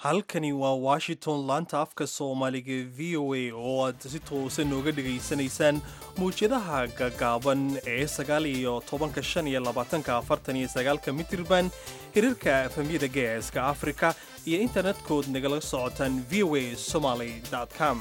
halkani waa washington laanta afka soomaaliga v o a oo aad si toosan nooga dhegaysanaysaan mawjadaha gagaaban ee sagaal iyo tobanka shan iyo labaatanka afartan iyo sagaalka mitirban hirarka efamyada geeska afrika iyo internetkood nagala socotaan v o a somaly com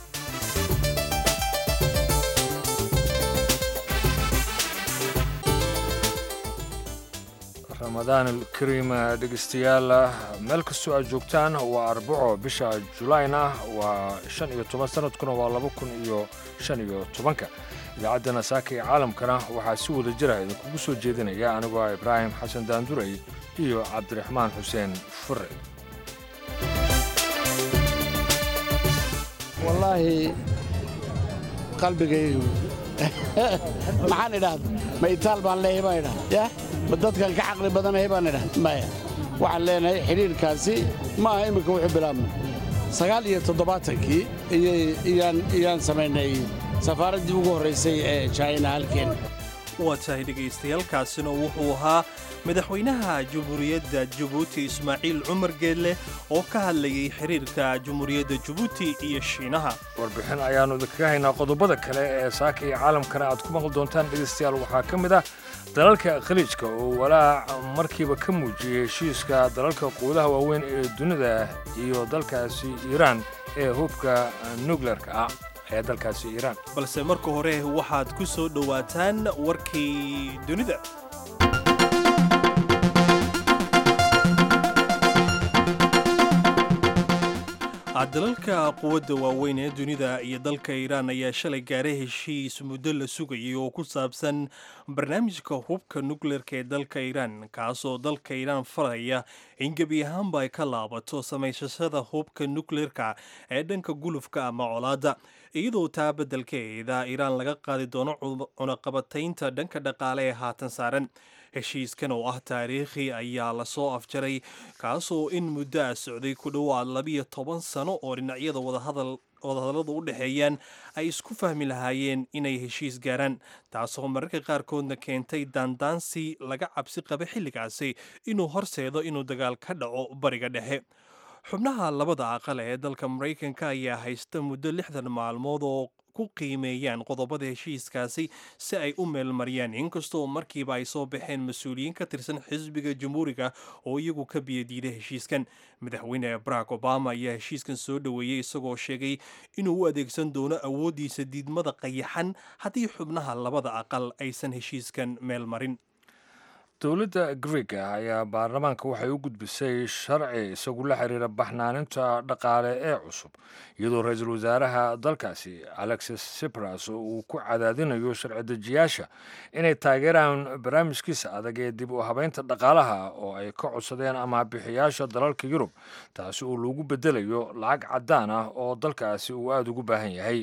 ramadaan alkariim dhegeystayaal meel kastoo aad joogtaan waa arbaco bisha julayna waa shan iyo toban sanadkuna waa laba kun iyo shan iyo tobanka idaacaddana saaka ee caalamkana waxaa si wada jira idinkugu soo jeedinaya anigoo ah ibraahim xasan daanduray iyo cabdiraxmaan xuseen fure wallaahi qalbigaygu maxaan idhaahda ma itaal baan leeyahay baan idhaha yah ma dadkan ka caqli badanahay baan idhaha maya waxaan leenahay xidhiirkaasi ma aha imminka wuxuu bilaabmay sagaal iyo toddobaatankii iyaan samaynay safaaraddii ugu horraysay ee jina halkeen waa tahay dhegaystayaaalkaasina wuxuu ahaa madaxweynaha jamhuuriyadda jabuuti ismaaciil cumar geelle oo ka hadlayay xiriirka jamhuuriyadda jabuuti iyo shiinaha warbixin ayaannu idinkaga haynaa qodobada kale ee saaka iyo caalamkana aad ku maqli doontaan dhegaystayaal waxaa ka mid ah dalalka khaliijka oo walaac markiiba ka muujiyey heshiiska dalalka quudaha waaweyn ee dunida iyo dalkaasi iiraan ee hubka nukleerka ah ee dalkaasi iiraan balse marka hore waxaad ku soo dhowaataan warkii dunida dalalka quwadda waaweyn ee dunida iyo dalka iiraan ayaa shalay gaaray heshiis muddo la sugayay oo ku saabsan barnaamijka hubka nukleerka ee dalka iiraan kaasoo dalka iiraan faraya in gebi ahaanba ay ka laabato samaysashada hubka nukleerka ee dhanka gulufka ama colaadda iyadoo taa beddelkeeda iiraan laga qaadi doono cunaqabataynta dhanka dhaqaale ee haatan saaran heshiiskan oo ah taariikhi ayaa lasoo afjaray kaasoo in muddo a socday ku dhowaad labiyo toban sano oo dhinacyada wadahadalladu u dhexeeyaan ay isku fahmi lahaayeen inay heshiis gaaraan taasoo mararka qaarkoodna keentay daandaansi laga cabsi qaba xilligaasi inuu horseedo inuu dagaal ka dhaco bariga dhexe xubnaha labada aqal ee dalka maraykanka ayaa haysta muddo lixdan maalmood oo ku qiimeeyaan qodobada heshiiskaasi si ay u meelmariyaan inkastoo markiiba ay soo baxeen mas-uuliyiin ka tirsan xisbiga jamhuuriga oo iyagu ka biyadiiday heshiiskan madaxweyne barack obama ayaa heshiiskan soo dhoweeyey isagoo sheegay inuu u adeegsan doono awooddiisa diidmada qayaxan haddii xubnaha labada aqal aysan heshiiskan meelmarin dowladda griega ayaa baarlamaanka waxay u gudbisay sharci isagu la xiriira baxnaaninta dhaqaale ee cusub iyadoo ra-iisul wasaaraha dalkaasi alexis sipras uu ku cadaadinayo sharci dejiyaasha inay taageeraan barnaamijkiisa adag ee dib u habeynta dhaqaalaha oo ay ka codsadeen amaabixiyaasha dalalka yurub taasi oo lagu bedelayo lacag caddaan ah oo dalkaasi uu aada ugu baahan yahay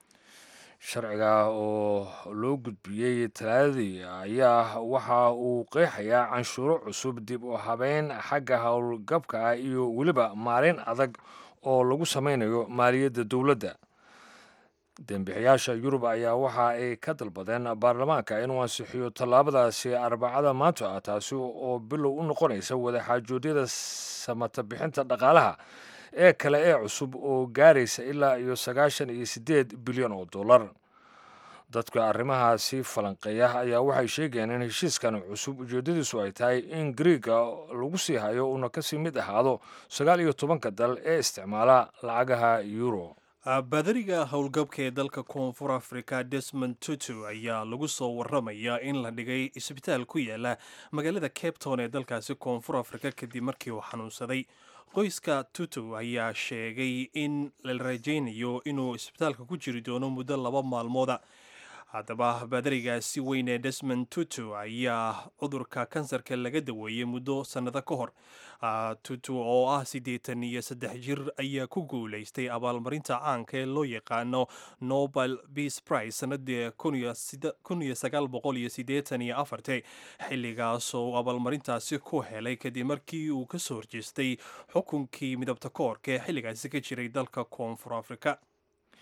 sharciga oo loo gudbiyey talaadadii ayaa waxa uu qeexayaa canshuuro cusub dib u habeyn xagga howlgabka ah iyo weliba maalin adag oo lagu sameynayo maaliyadda dowladda dembixiyaasha yurub ayaa waxa ay ka dalbadeen baarlamaanka inuu ansixiyo tallaabadaasi arbacada maanta ah taasi oo bilow u noqonaysa wadaxaajoodyada samata bixinta dhaqaalaha ee kale ee cusub oo gaaraysa ilaa iyo sagaashan iyo siddeed bilyan oo dollar dadka arrimahaasi falanqeeya ayaa waxay sheegayeen in heshiiskan cusub ujeeddadiisu ay tahay in griiga lagu sii hayo uuna kasii mid ahaado sagaal iyo tobanka dal ee isticmaala lacagaha euro baadariga howlgabka ee dalka koonfur africa desmond tutu ayaa lagu soo waramayaa in la dhigay isbitaal ku yaala magaalada cape town ee dalkaasi koonfur africa kadib markii uu xanuunsaday qoyska tutu ayaa sheegay in la rajaynayo inuu isbitaalka ku jiri doono muddo laba maalmooda haddaba baadarigaasi weyn ee desmond tutu ayaa cudurka kansarka laga daweeyey muddo sannado ka hor tutu oo ah siddeetan iyo saddex jir ayaa ku guulaystay abaalmarinta caanka ee loo yaqaano nobel peace prize sanadii kun iyo sagaal boqol iyo siddeetan iyo afarti xilligaasoo abaalmarintaasi ku helay kadib markii uu ka soo horjeestay xukunkii midabta koorka ee xilligaasi ka jiray dalka koonfur africa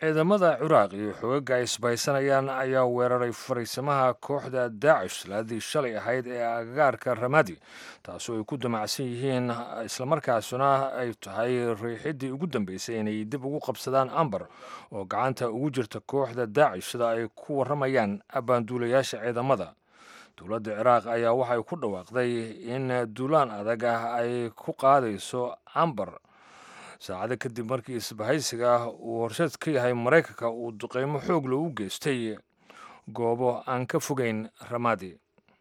ciidamada ciraaq iyo xoogagga ay isbahaysanayaan ayaa weeraray fariisamaha kooxda daacish salaadii shalay ahayd ee agagaarka ramadi taasoo ay ku damacsan yihiin islamarkaasuna ay tahay riixidii ugu dambeysay inay dib ugu qabsadaan ambar oo gacanta ugu jirta kooxda daacish sida ay ku warramayaan abbaanduulayaasha ciidamada dowladda ciraaq ayaa waxay ku dhawaaqday in duulaan adag ah ay ku qaadayso ambar saacado kadib markii isbahaysiga uu horseed ka yahay maraykanka uu duqeymo xoog leh u geystay goobo aan ka fogeyn ramadi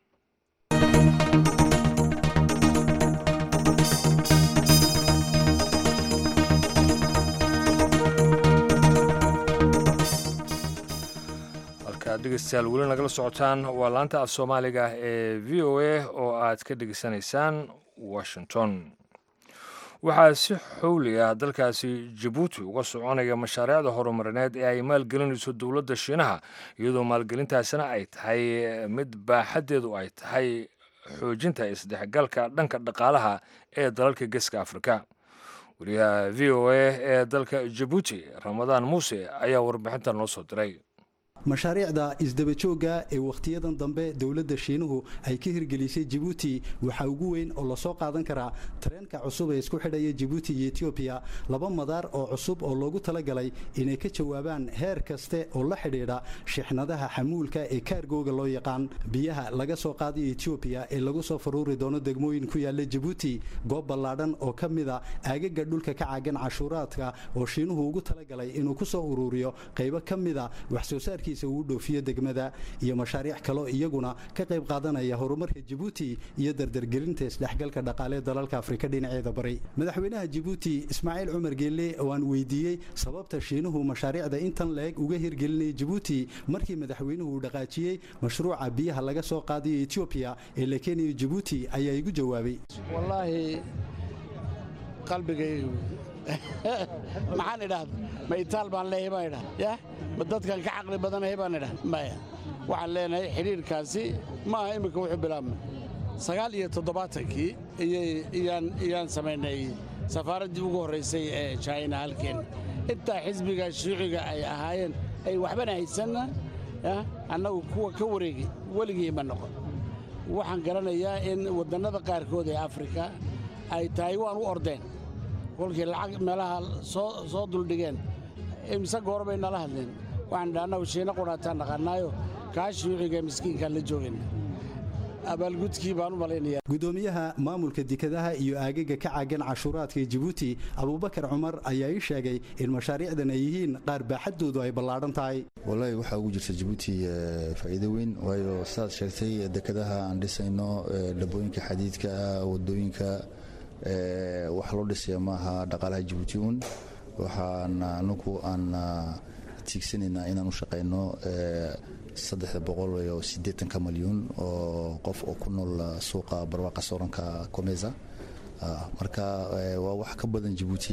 halkaad dhegeystayaal weli nagala socotaan waa laanta af soomaaliga ee v o a oo aad ka dhegeysanaysaan washington waxaa si xowli ah dalkaasi jabuuti uga soconaya mashaariicda horumarineed ee ay maalgelinayso dowladda shiinaha iyadoo maalgelintaasina ay tahay mid baaxaddeedu ay tahay xoojinta isdhexgalka dhanka dhaqaalaha ee dalalka geeska afrika wariyaha v o a ee dalka jabuuti ramadaan muuse ayaa warbixintan noo soo diray mashaariicda isdabajooga ee wakhtiyadan dambe dowladda shiinuhu ay ka hirgelisay jibuuti waxaa ugu weyn oo lasoo qaadan karaa tareenka cusub ee isku xidhaya jibuuti iyo etoobiya laba madaar oo cusub oo loogu talagalay inay ka jawaabaan heer kaste oo la xidhiidha shixnadaha xamuulka ee kaargooga loo yaqaan biyaha laga soo qaadayo etoobiya ee lagu soo faruuri doono degmooyin ku yaalla jibuuti goob ballaadhan oo ka mida aagaga dhulka ka caagan cashuuraadka oo shiinuhu ugu talagalay inuu ku soo uruuriyo qaybo ka mida waxsoo saarki uu dhoofiyo degmada iyo mashaariic kaloo iyaguna ka qayb qaadanaya horumarka jibuuti iyo dardargelinta isdhexgalka dhaqaalee dalalka afrika dhinaceeda bari madaxweynaha jibuuti ismaaciil cumar geelle oo aan weydiiyey sababta shiinuhu mashaariicda intan la-eg uga hirgelinaya jibuuti markii madaxweynuhu uu dhaqaajiyey mashruuca biyaha laga soo qaadayo etoobiya ee la keenayo jibuuti ayaa igu jawaabay wallaahi qalbigaygu maxaan idhaahda ma itaal baan leeyahay baan idhahda yah ma dadkan ka caqli badanahay baan idhahda maya waxaan leenahay xidhiirkaasi ma aha imminka wuxuu bilaabmay sagaal iyo toddobaatankii iyaan samaynay safaaraddii ugu horraysay ee jina halkeen intaa xisbiga shuuciga ay ahaayeen ay waxbana haysanna annagu kuwa ka wareegay weligii ma noqon waxaan garanayaa in waddannada qaarkood ee afrika ay tahay waan u ordeen kolkii lacag meelaha soo duldhigeen imise goor bay nala hadleen waxaan dha annagu shiina qudhaataan naqannaayo kaa shuuciga miskiinkaan la joogayna abaalgudkii baan u malaynayaa gudoomiyaha maamulka dekadaha iyo aagaga ka caagan cashuuraadka jibuuti abuubakar cumar ayaa ii sheegay in mashaariicdan ay yihiin qaar baaxaddoodu ay ballaadhan tahay wallaahi waxaa ugu jirta jibuuti faa'iido weyn waayo sidaad sheegtay dekadaha aan dhisayno dhabooyinka xadiidka ah wadooyinka wax loo dhisaya maaha dhaqaalaha jibuuti uun waxaan anugu aan tiigsanaynaa inaan u shaqayno saddexda boqol iyo siddeetanka malyuun oo qof oo ku nool suuqa barwaaqa sooranka comesa marka waa wax ka badan jibuuti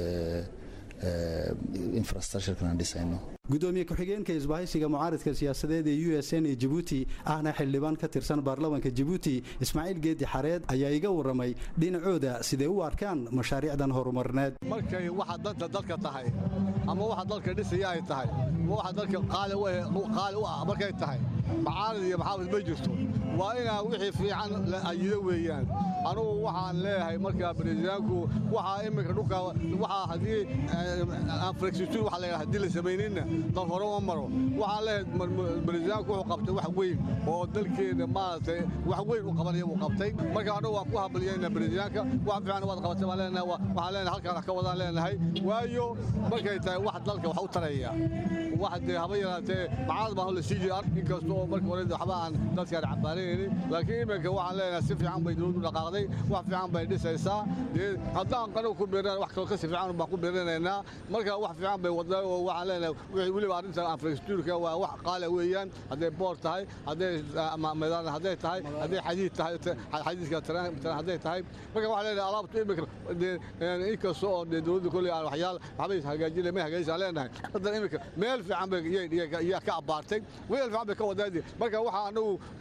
infrastructurekan aan dhisayno gudoomiye ku-xigeenka isbahaysiga mucaaridka siyaasadeed ee u s n ee jibuuti ahna xildhibaan ka tirsan baarlamanka jibuuti ismaaciil geedi xareed ayaa iga warramay dhinacooda siday u arkaan mashaariicdan horumarineed markay waxa danta dalka tahay ama waxa dalka dhisaya ay tahay ama waxa dalka qaali u ah markay tahay macaarid iyo maxaafid ma jirto waa inaa wixii fiican la ayido weeyaan anugu waxaan leeyahay markaa bariisaanku waxaa iminka dhulka waxaa haddii anflexitude waxa la haddii la samayninna dal hore uma maro waxaan leeyahay bariisaanku wuxuu qabtay wax weyn oo dalkeena maaragtay wax weyn u qabanaya uu qabtay marka anugu waan ku habaliyayna bariisaanka wax fiican waad qabatay baan leenahay waxaan leenahay halkaan ka wadaan leenahay waayo markay tahay wax dalka wax u taraya wax dee haba yaraatee macaad baan la sii jiray inkasta oo marka hore waxba aan dadkaan cabaanaynin laakiin iminka waxaan leenahay si fiican bay dowladdu dhaqaaqday wax fiican bay dhisaysaa dee haddaan qanow ku beeran wax kaloo kasi fiican baan ku beeranaynaa marka wax fiican bay wadnaa oo waxaan leenahay weliba arrintan infrastructureka waa wax qaala weeyaan hadday boor tahay hadday meedaan hadday tahay hadday xadiid tahay xadiidka tareen hadday tahay marka waxaan leenahay alaabtu iminka inkasta oo dee dowladdu kolley aan waxyaal waxbay hagaajinay may hagaajisaan leenahay haddana iminka meel fiican bay yaa ka abbaartay weel fiican bay ka wadaadi marka waxa anagu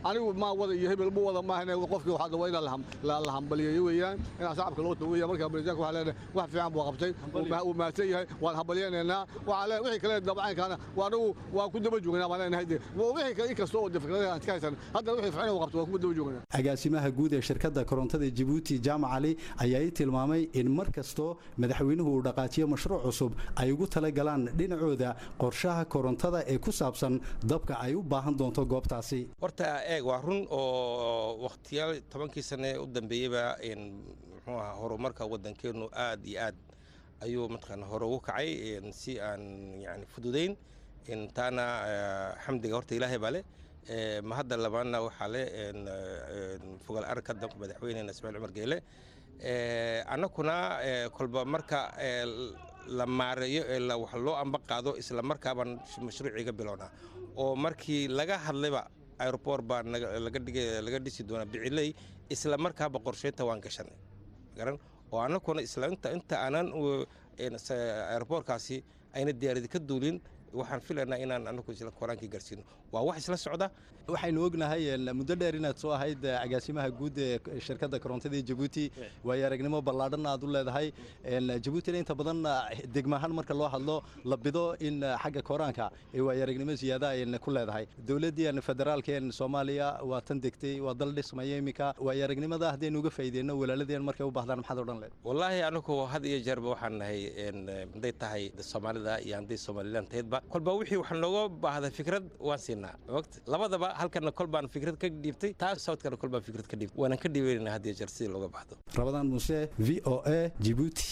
anigu maa wada iyo hebel mu wada maahan qofkii waxaa waa inaan la hambaliyeeyo weeyaan inaan shacabka loo tago weeyaan marka barisaanka waxaa leenahay wax fiican buu qabtay wuu mahadsan yahay waan hambaliyeynaynaa waxaa lee wixii kale dabcaynkaana waa anigu waa ku daba joognaa baan leenahay dee wixii kale inkasta oo fikradaha aan iska haysan haddana wixii fiican uu qabto waa ku daba joognaa agaasimaha guud ee shirkadda korontada jabuuti jaamac cali ayaa ii tilmaamay in mar kastoo madaxweynuhu uu dhaqaajiyo mashruuc cusub ay ugu talagalaan dhinacooda qorshaha korontada ee ku saabsan dabka ay u baahan doonto goobtaasi horta eeg waa run oo wakhtiyaal tobankii sane u dambeeyeyba muxuu ahaa horumarka waddankeennu aad iyo aad ayuu mataqaana hore ugu kacay si aan yani fududayn taana xamdiga horta ilaahay baa leh ma hadda labaadna waxaa leh fogal aragka damka madaxweynena ismaail cumar geele annakuna kolba marka la maareeyo ee wax loo amba qaado isla markaabaan mashruuciga bilownaa oo markii laga hadlayba aeroport baa laga dhisi doonaa biciley isla markaaba qorsheynta waan gashanay garan oo annakuna isla inta aanan aeroportkaasi ayna diyaaradi ka duulin waxaan filaynaa inaan anagu isla koraankii gaarsiino waa wax isla socda waxaynu ognahay muddo dheer inaad soo ahayd agaasimaha guud ee shirkadda korontada jabuuti waayo aragnimo ballaadhanna aad u leedahay jabuutina inta badan degmahaan marka loo hadlo la bido in xagga koraanka ee waayo aragnimo ziyaada ay ku leedahay dowladdii federaalkeen soomaaliya waa tan degtay waa dal dhismaya iminka waayo aragnimada haddaynu uga faa'iideyno walaaladeen markay u baahdaan maxaad odhan leed wallaahi anagu had iyo jeerba waxaan nahay hadday tahay soomaalida iyo hadday somalilan tahaydba kolba wixii wax nooga baahda fikrad waan siinaa labadaba halkana kol baan fikrad ka dhiibtay taas sawdkana kol baan fikrad ka dhiibtay waanan ka dhiibaynaa had iyo jeer sidii looga baahdo rabadaan muuse v o a jibuuti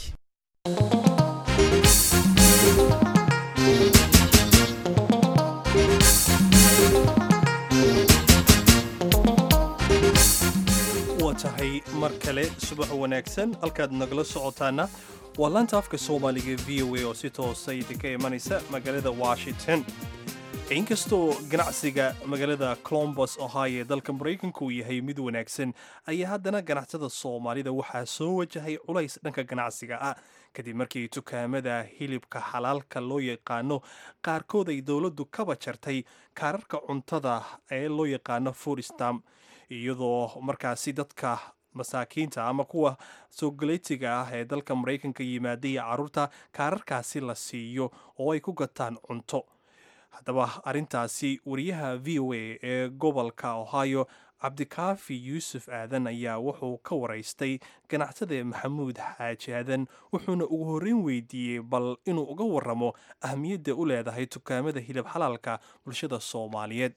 waa tahay mar kale subax wanaagsan halkaad nagala socotaana waa laanta afka soomaaliga v o a oo si toosa idinka imanaysa magaalada washington inkastoo ganacsiga magaalada colombos ohio ee dalka maraykanka uu yahay mid wanaagsan ayaa haddana ganacsatada soomaalida waxaa soo wajahay culays dhanka ganacsiga ah kadib markii dukaamada hilibka xalaalka loo yaqaano qaarkood ay dowladdu kaba jartay kaararka cuntada ee loo yaqaano foodstam iyadoo markaasi dadka masaakiinta ama kuwa soogaleetiga ah ee dalka maraykanka yimaada iyo carruurta kaararkaasi la siiyo oo ay ku gataan cunto haddaba arrintaasi wariyaha v o a ee gobolka ohio cabdikaafi yuusuf aadan ayaa wuxuu ka waraystay ganacsade maxamuud xaaji aadan wuxuuna ugu horreyn weydiiyey bal inuu uga waramo ahmiyadda u leedahay dukaamada hilib xalaalka bulshada soomaaliyeed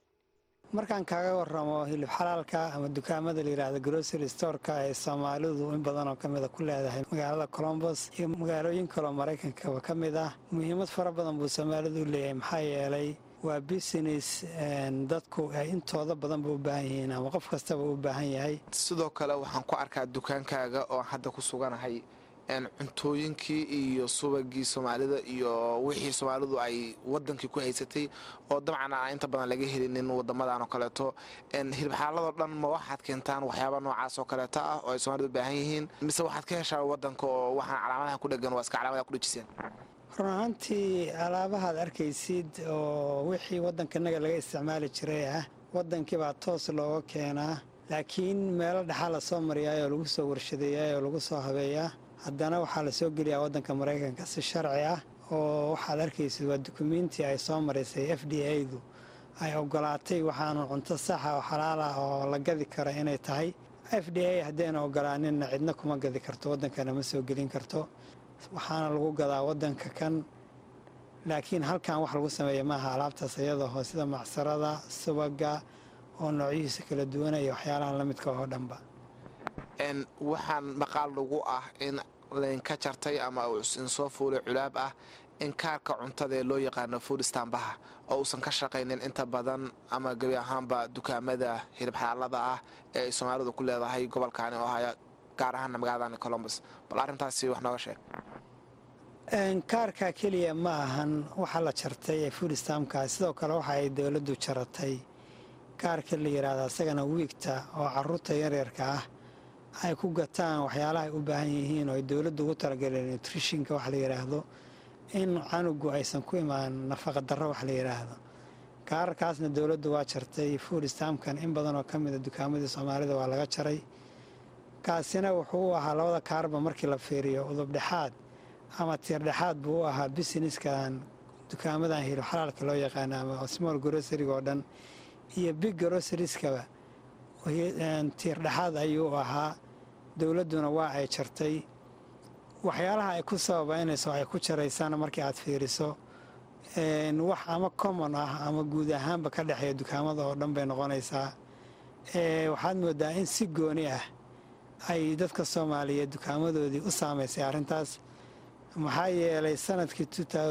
markaan kaaga waramo hilib xalaalka ama dukaamada layidhaahda grocery storeka ee soomaalidu in badan oo ka mida ku leedahay magaalada colombos iyo magaalooyin kaloo maraykankaba ka mid ah muhiimad fara badan buu soomaalidu u leeyahay maxaa yeelay waa business dadku ay intooda badanba u baahan yihiin ama qof kastaba u baahan yahay sidoo kale waxaan ku arkaa dukaankaaga oo hadda ku suganahay cuntooyinkii iyo subagii soomaalida iyo wixii soomaalidu ay wadankii ku haysatay oo dabcan aan inta badan laga helinin wadamadan oo kaleeto hilibxaaladoo dhan ma waxaad keentaan waxyaaba noocaas oo kaleeto ah oo ay soomalidu u baahan yihiin mise waxaad ka heshaa wadanka oo waxaan calaamadaha ku dhegan waa iska calamadaha ku dhejiseen run ahaantii alaabahaad arkaysid oo wixii waddankanaga laga isticmaali jiray ah waddankiibaa toos looga keenaa laakiin meelo dhexaa lasoo mariyaayoo lagu soo warshadeeyaayoo lagu soo habeeyaa haddana waxaa la soo geliyaa waddanka maraykanka si sharci ah oo waxaad arkaysid waa dukumiintii ay soo maraysay f d a-du ay ogolaatay waxaanu cunto saxa oo xalaal ah oo la gadi kara inay tahay f d a haddayna ogolaaninna cidna kuma gadi karto waddankana ma soo gelin karto waxaana lagu gadaa waddanka kan laakiin halkan wax lagu sameeya maaha alaabtaas iyadoo sida macsarada subaga oo noocyihiisa kala duwanaya waxyaalahan la midka oo dhanba waxaan maqaal lagu ah in laynka jartay ama insoo fuulay culaab ah in kaarka cuntada ee loo yaqaano fuudstambaha oo uusan ka shaqaynin inta badan ama gebi ahaanba dukaamada hilib xaalada ah ee ay soomaalidu ku leedahay gobolkaani oo haya gaar ahaana magaaladani colombos bal arrintaasi wax nooga sheeg kaarka keliya ma ahan waxa la jartay ee fuudstamka sidoo kale waxa ay dowladdu jaratay kaarka la yidhaahda isagana wiigta oo caruurta yaryarka ah ay ku gataan waxyaalaha ay u baahan yihiin oo ay dowladdu ugu talagaleen nutritionka wax la yidhaahdo in canugu aysan ku imaan nafaqa darro wax la yidhaahdo kaararkaasna dowladdu waa jartay food stamkan in badan oo ka mida dukaamadii soomaalida waa laga jaray kaasina wuxuu u ahaa labada kaarba markii la fiiriyo udubdhexaad ama tiirdhexaad buu u ahaa businesskan dukaamadan hilo xalaalka loo yaqaana ama small groceryga oo dhan iyo big grocerieska tiirdhexaad ayuu ahaa dowladduna waa ay jartay waxyaalaha ay ku sababaynayso ay ku jaraysana markii aad fiiriso wax ama common ah ama guud ahaanba ka dhexeeya dukaamada oo dhan bay noqonaysaa waxaad moodaa in si gooni ah ay dadka soomaaliyeed dukaamadoodii u saamaysay arrintaas maxaa yeelay sanadkii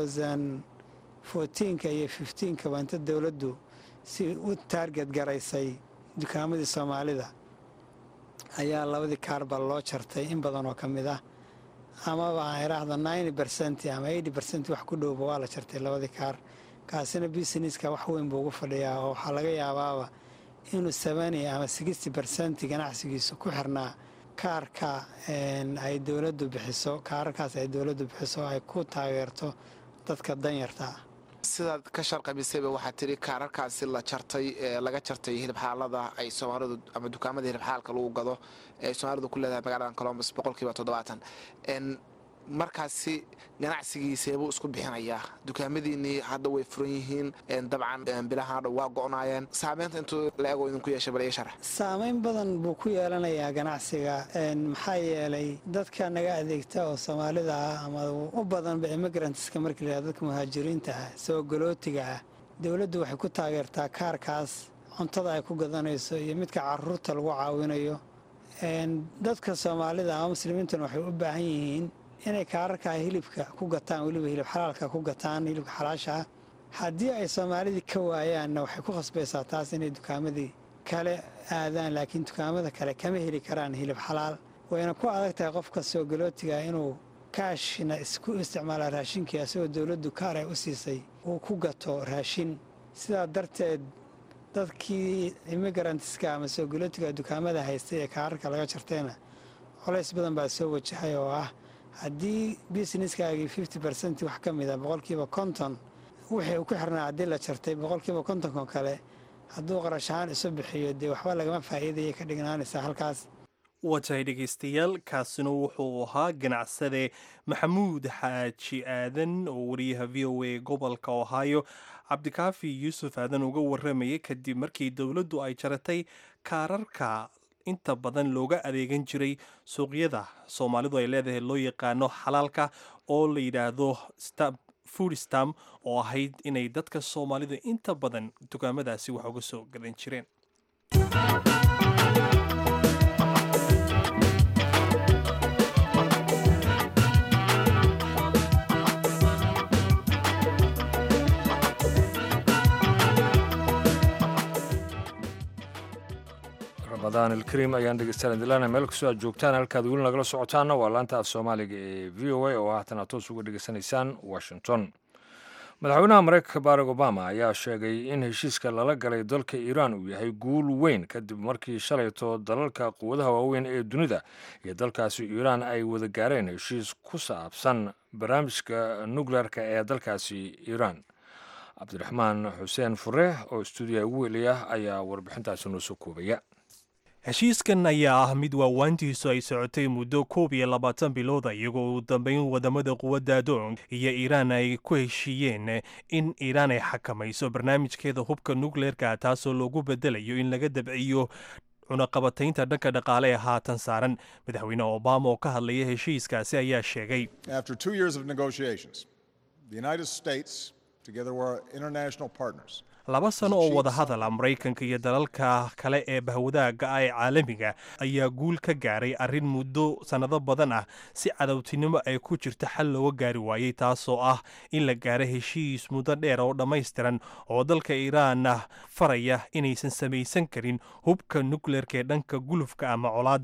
ka iyo kaba inta dowladdu si u taarget garaysay dukaamadii soomaalida ayaa labadii kaarba loo jartay in badan oo ka mid ah amaba aan idhaahdo ninety bercent ama eighty bercent wax ku dhowba waa la jartay labadii kaar kaasina businesska wax weyn buu ugu fadhiyaa oo waxaa laga yaabaaba inuu seveny ama sixty bercent ganacsigiisu ku xirnaa kaarka ay dowladdu bixiso kaararkaas ay dowladdu bixiso ay ku taageerto dadka danyarta ah sidaad ka sharqabisayba waxaa tiri kaararkaasi la jartay laga jartay hilibxaalada ay soomaalidu ama dukaamada hilibxaalka lagu gado ee ay soomaalidu ku leedahay magaalada colombus boqolkiiba toddobaatan markaasi ganacsigiiseebuu isku bixinayaa dukaamadiinnii hadda way furan yihiin dabcan bilahan dhow waa go'naayeen saameynta intuu la ego idinku yeeshay bal ii sharax saameyn badan buu ku yeelanayaa ganacsiga maxaa yeelay dadka naga adeegta oo soomaalida ah ama u badanba immigrantska markii la dadka muhaajiriinta ah soo galootiga ah dowladdu waxay ku taageertaa kaarkaas cuntada ay ku gadanayso iyo midka caruurta lagu caawinayo dadka soomaalida ama muslimiintuna waxay u baahan yihiin inay kaararkaa hilibka ku gataan weliba hilib xalaalka ku gataan hilibka xalaasha ah haddii ay soomaalidii ka waayaanna waxay ku khasbaysaa taas inay dukaamadii kale aadaan laakiin dukaamada kale kama heli karaan hilib xalaal wayna ku adag tahay qofka soo galootiga inuu kaashna isku isticmaala raashinkii asagoo dowladdu kaar ay u siisay uu ku gato raashin sidaa darteed dadkii immigrantska ama soo galootiga dukaamada haystay ee kaararka laga jartayna colays badan baa soo wajahay oo ah haddii businesskaagii fifty bercent wax ka mida boqolkiiba konton wixii uu ku xirnaa haddii la jartay boqolkiiba kontonko kale hadduu qarash ahaan isu bixiyo dee waxba lagama faa'iidayay ka dhignaanaysaa halkaas waa tahay dhegaystayaal kaasina wuxuu ahaa ganacsade maxamuud xaaji aadan oo wariyaha v o a gobolka ohio cabdikaafi yuusuf aadan uga waramayay kadib markii dowladdu ay jaratay kaararka inta badan looga adeegan jiray suuqyada soomaalidu ay leedahay loo yaqaano xalaalka oo la yidhaahdo food stam oo ahayd inay dadka soomaalida inta badan dukaamadaasi wax uga soo gadan jireen ramadaan ilkariim ayaan dhegeystaana dilana meel kastoo aad joogtaan halkaad weli nagala socotaana waa laanta af soomaaliga ee v o a oo haatan aad toos uga dhegeysanaysaan washington madaxweynaha mareykanka barack obama ayaa sheegay in heshiiska lala galay dalka iiraan uu yahay guul weyn kadib markii shalayto dalalka quwadaha waaweyn ee dunida iyo dalkaasi iiraan ay wada gaareen heshiis ku saabsan barnaamijka nukleerka ee dalkaasi iiraan cabdiraxmaan xuseen fure oo stuudiya ugu weliya ayaa warbixintaasi noo soo koobaya heshiiskan ayaa ah mid waawaantiisu ay socotay muddo koob iyo labaatan bilooda iyagoo ugu dambeyn wadamada quwadda adoon iyo iiraan ay ku heshiiyeen in iiraan ay xakamayso barnaamijkeeda hubka nukleerka taasoo loogu bedelayo in laga dabciyo cunaqabataynta dhanka dhaqaale ee haatan saaran madaxweyne obama oo ka hadlaya heshiiskaasi ayaa sheegay After two years of negotiations, the United States, together with our international partners, laba sano oo wada hadala maraykanka iyo dalalka kale ee bahwadaaga ah ee caalamiga ayaa guul ka gaaray arrin muddo sannado badan ah si cadowtinimo ay ku jirta xal looga gaari waayey taasoo ah in la gaaro heshiis muddo dheer oo dhammaystiran oo dalka iiraan ah faraya inaysan samaysan karin hubka nukleerka ee dhanka gulufka ama colaadda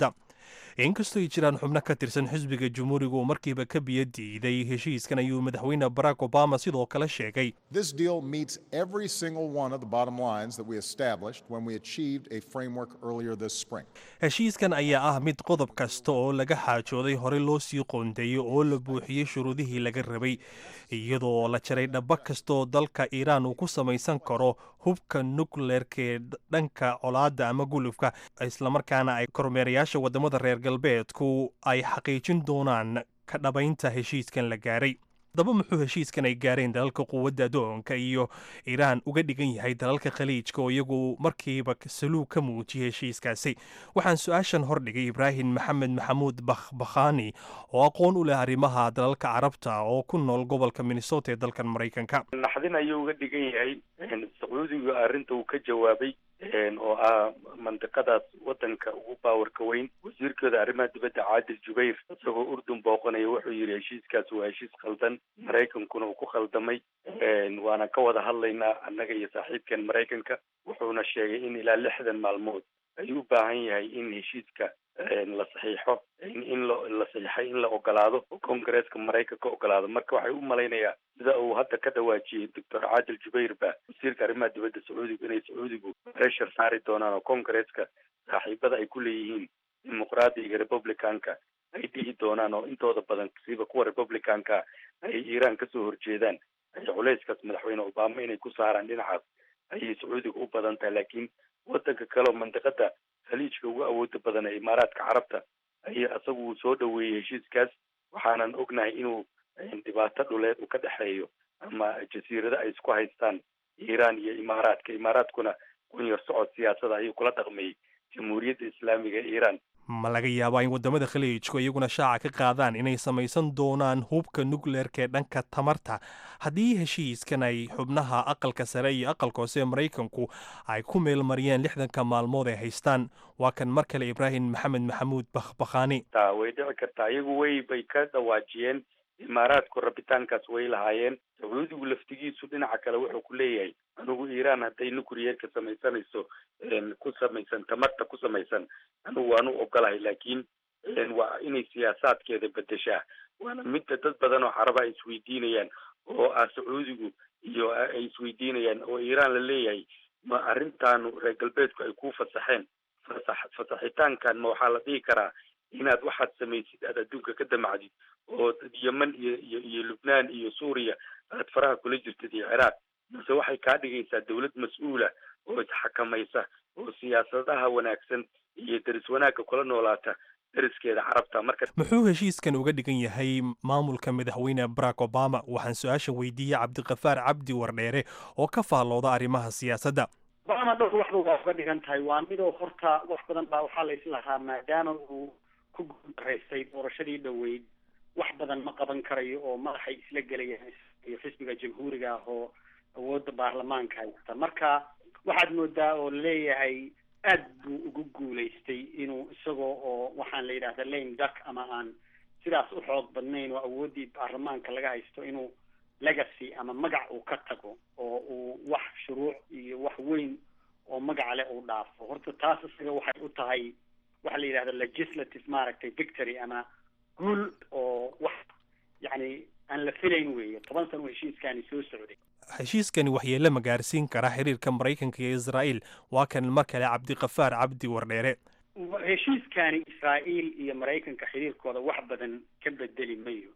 inkastoo ay jiraan xubno ka tirsan xisbiga jumhuuriga oo markiiba ka biyo diiday heshiiskan ayuu madaxweyne barack obama sidoo kale sheegay This deal meets every single one of the bottom lines that we established when we achieved a framework earlier this spring. heshiiskan ayaa ah mid qodob kasta oo laga xaajooday horey loo sii qoondeeyey oo la buuxiyey shuruudihii laga rabay iyadoo la jaray dhaba kastaoo dalka iiraan uu ku samaysan karo hubka nukleerka ee dhanka colaadda ama gulufka islamarkaana ay kormeerayaasha waddamada reer galbeedku ay xaqiijin doonaan ka dhabaynta heshiiskan la gaaray haddaba muxuu heshiiskan ay gaareen dalalka quwadda adoonka iyo iiraan uga dhigan yahay dalalka khaliijka oo iyagu markiiba saluug ka muujiyay heshiiskaasi waxaan su-aashan hordhigay ibraahim maxamed maxamuud bakhbakhani oo aqoon u leh arrimaha dalalka carabta oo ku nool gobolka minnesota ee dalkan maraykanka naxdin ayuu uga dhigan yahay sacuudiga arrinta uu ka jawaabay oo ah mandiqadaas wadanka ugu baawarka weyn wasiirkooda arrimaha dibadda caadil jubayr isagoo urdun booqanaya wuxuu yidhi heshiiskaas waa heshiis khaldan maraykankuna uu ku khaldamay waana ka wada hadlaynaa annaga iyo saaxiibkan maraykanka wuxuuna sheegay in ilaa lixdan maalmood ayuu u baahan yahay in heshiiska la saxiixo in la saxiixay in la ogolaado oo kongareeska maraykanka ogolaado marka waxay u malaynayaa sida uu hadda ka dhawaajiyey doctor caadil jubayr ba wasiirka arrimaha dibadda sacuudiga inay sacuudigu pressure saari doonaan oo kongareeska saaxiibada ay ku leeyihiin dimuqraadiga republicanka ay dhihi doonaan oo intooda badan siiba kuwa republicanka ay iiraan kasoo horjeedaan ay culeyskaas madaxweyne obama inay ku saaraan dhinacaas ayay sacuudiga u badan tahay laakiin wadanka kaleoo mandiqada khaliijka ugu awooda badan ee imaaraadka carabta ay isagu soo dhaweeyey heshiiskaas waxaanan ognahay inuu dhibaato dhuleed uu ka dhexeeyo ama jasiirado ay isku haystaan iiraan iyo imaaraadka imaaraadkuna kunyar socod siyaasada ayuu kula dhaqmayey jamhuuriyadda islaamiga ee iiraan ma laga yaabaa in waddamada khaliijku iyaguna shaaca ka qaadaan inay samaysan doonaan hubka nukleerka ee dhanka tamarta haddii heshiiskan ay xubnaha aqalka sare iyo aqalka hoose ee maraykanku ay ku meelmariyeen lixdanka maalmood ay haystaan waa kan mar kale ibraahim maxamed maxamuud bakhbakhaani ta way dhici kartaa iyagu way bay ka dhawaajiyeen imaaraadku rabitaankaas way lahaayeen sacuudigu laftigiisu dhinaca kale wuxuu ku leeyahay anigu iiraan hadday nucleerka samaysanayso ku samaysan tamarta ku samaysan anigu waanu ogolahay laakiin waa inay siyaasaadkeeda bedeshaa waana midda dad badan oo caraba ay isweydiinayaan oo ah sacuudigu iyo ay isweydiinayaan oo iiraan la leeyahay ma arrintaanu reer galbeedku ay ku fasaxeen fasax fasaxitaankan ma waxaa la dhihi karaa inaad waxaad samaysid aad adduunka ka damacdid oo yeman iyo iyo iyo lubnaan iyo suuriya aad faraha kula jirtid iyo ciraaq mase waxay kaa dhigaysaa dawlad mas-uula oo isxakamaysa oo siyaasadaha wanaagsan iyo deris wanaagga kula noolaata deriskeeda carabta marka muxuu heshiiskan uga dhigan yahay maamulka madaxweyne barack obama waxaan su-aashan weydiiyey cabdiqafaar cabdi wardheere oo ka faallooda arrimaha siyaasadda obama dhowr waxba waa uga dhigan tahay waa midoo horta wax badan baa waxaa la islahaa maadaama uu ku guuldareystay doorashadii dhoweyd wax badan ma qaban karayo oo madaxay isla gelayaan iyo xisbiga jamhuuriga ah oo awoodda baarlamaanka haysta marka waxaad moodaa oo laleeyahay aad buu ugu guulaystay inuu isagoo oo waxaan la yidhahda lame duck ama aan sidaas u xoog badnayn oo awooddii baarlamaanka laga haysto inuu legacy ama magac uu ka tago oo uu wax shuruuc iyo wax weyn oo magaca leh uu dhaafo horta taas isaga waxay u tahay waxa la yidhahda legislative maaragtay victory ama guul oo wax yacni aan la filayn weeye toban sano heshiiskaani soo socday heshiiskani waxyeele ma gaarsiin karaa xiriirka maraykanka iyo israa'iil waa kan mar kale cabdiqafaar cabdi wardheere heshiiskani israa'iil iyo maraykanka xiriirkooda wax badan ka bedeli mayo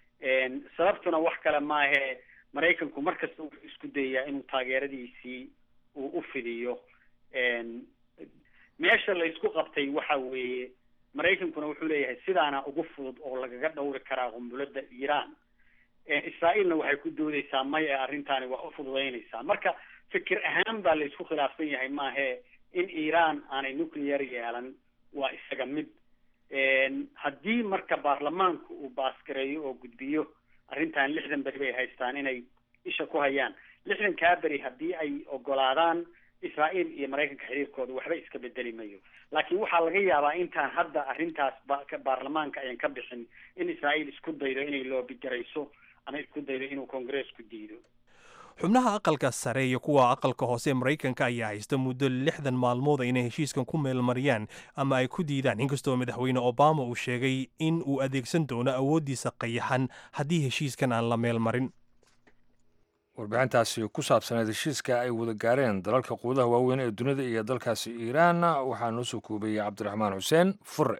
sababtuna wax kale maahee maraykanku mar kasta wuxuu isku dayayaa inuu taageeradiisii uu u fidiyo meesha la isku qabtay waxa weeye maraykankuna wuxuu leeyahay sidaana ugu fudud oo lagaga dhawri karaa qumbuladda iiraan israa'iilna waxay ku doodeysaa maya arrintaani waa u fududaynaysaa marka fikir ahaan baa la isku khilaafsan yahay maahee in iiraan aanay nuclear yeelan waa isaga mid haddii marka baarlamaanku uu baasgareeyo oo gudbiyo arrintan lixdan beri bay haystaan inay isha ku hayaan lixdankaa beri haddii ay ogolaadaan israa'iil iyo maraykanka xiriirkooda waxba iska bedeli mayo laakiin waxaa laga yaabaa intaan hadda arrintaas baarlamaanka ayan ka bixin in israa'iil isku daydo inay loobigarayso ama isku daydo inuu kongareesku diido xubnaha aqalka sare iyo kuwa aqalka hoose ee maraykanka ayaa haysta muddo lixdan maalmood inay heshiiskan ku meelmariyaan ama ay ku diidaan inkastoo madaxweyne obama uu sheegay in uu adeegsan doono awooddiisa qayaxan haddii heshiiskan aan la meelmarin warbixintaasi ku saabsaneed heshiiska ay wada gaareen dalalka quudaha waaweyn ee dunida iyo dalkaasi iiraan waxaa noo soo koobayey cabdiraxmaan xuseen fure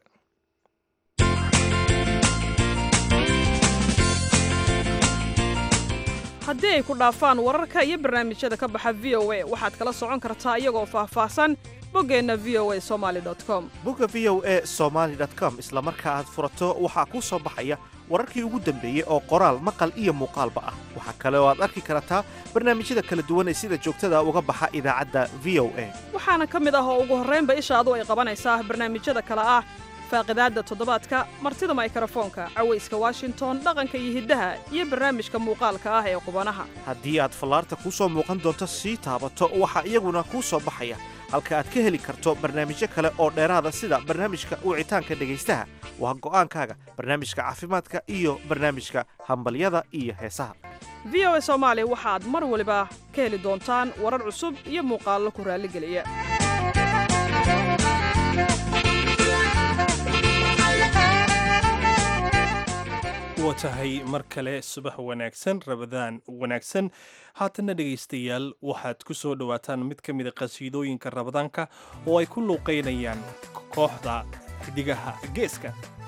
haddii ay ku dhaafaan wararka iyo barnaamijyada ka baxa v o a waxaad kala socon kartaa iyagoo faahfaahsan boggeenna v o a somali com bogga v o a somaali com isla marka aad furato waxaa kuu soo baxaya wararkii ugu dambeeyey oo qoraal maqal iyo muuqaalba ah waxaa kale oo aad arki kartaa barnaamijyada kala duwan ee sida joogtada uga baxa idaacadda v o a waxaana ka mid ah oo ugu horraynba ishaadu ay qabanaysaa barnaamijyada kale ah faaqidaadda toddobaadka martida maykarafoonka cawayska washington dhaqanka iyo hiddaha iyo barnaamijka muuqaalka ah ee qubanaha haddii aad fallaarta kuu soo muuqan doonto sii taabato waxaa iyaguna kuu soo baxaya halka aad ka heli karto barnaamijyo kale oo dheeraada sida barnaamijka wicitaanka dhegaystaha waa go'aankaaga barnaamijka caafimaadka iyo barnaamijka hambalyada iyo heesaha v o a soomaali waxaad mar waliba ka heli doontaan warar cusub iyo muuqaallo ku raalligeliya waa tahay mar kale subax wanaagsan rabadaan wanaagsan haatanna dhegaystayaal waxaad ku soo dhowaataan mid ka mida qasiidooyinka rabadaanka oo ay ku luuqaynayaan kooxda xidigaha geeska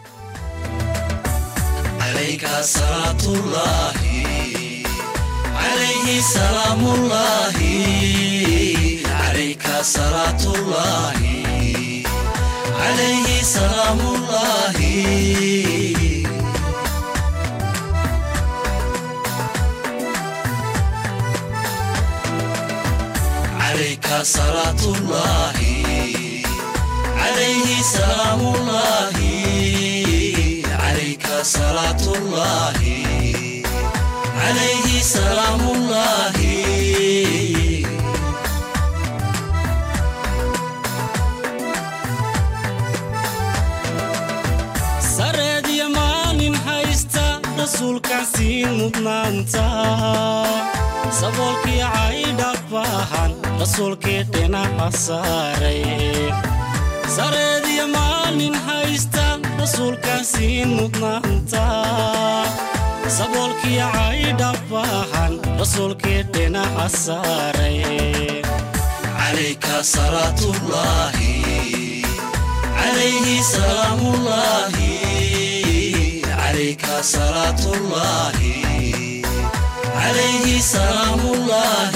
عليك صلاة الله عليه سلام الله عليك صلاة الله عليه سلام الله سرد يمان هايستا رسولك سين مدنانتا saboolkii caydhab baahan rasuulkii dhinaca saaray sareediyo maalin haysta rasuulkaan siin mudnaanta saboolkii caydhab baahan rasuulkii dhinaca saaray calayka salaatullaahi calayhi salaamullaahi calayka salaatullaahi عليه سلام الله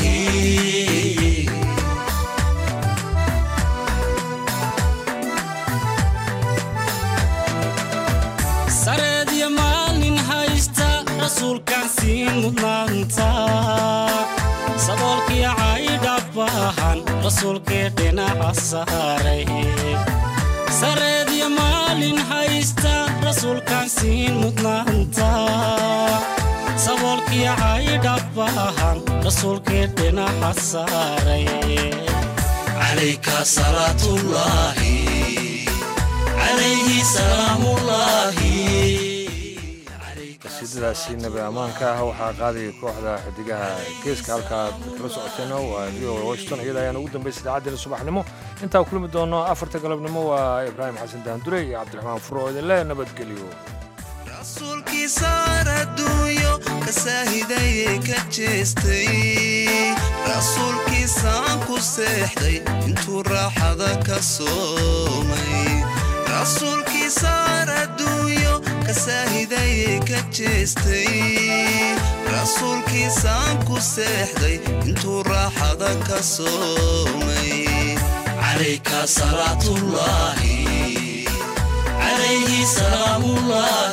سرد يا مالين هايستا رسول كان سين مدنانتا صدولك يا عايد أباهان رسول كيدنا عصاري سرد يا مالين هايستا رسول كان سين مدنانتا saboolkii caydhabbaahan rasuulkii dhinaca saaray calayka salaatullaahi calayhi salaamullaahi qasiidadaasi nabi ammaanka ah waxaa qaadaya kooxda xidigaha geeska halkaad kala socoteen waa v o washington iyada ayaan ugu dambaysa idaacaddeenna subaxnimo intaan kulmi doono afarta galabnimo waa ibraahim xasan daandure iyo cabdiraxmaan furo oo idin le nabadgeliyo rasuulkiisaar adduunyo ka saahidayay ka jeestay rasuulkiisaan ku seexday intuu raaxada ka soomay rasuulkiisaar adduunyo ka saahidayay ka jeestay rasuulkiisaan ku seexday intuu raaxada ka soomay calayka salaatullaahi عليه سلام الله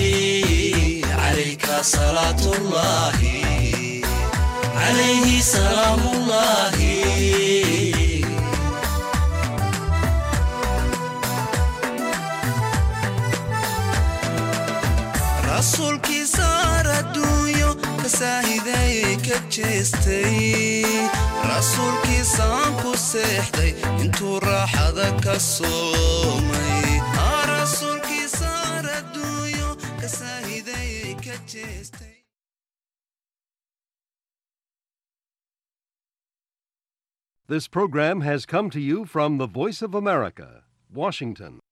عليك صلاة الله عليه سلام الله rasuulkii saar adduunyo ka saahidayay ka jeestay rasuulkiisaan ku seexday intuu raaxada ka soomay rasuulkii saar adduunyo ka saahidayay ka jeestay This program has come to you from the Voice of America, Washington.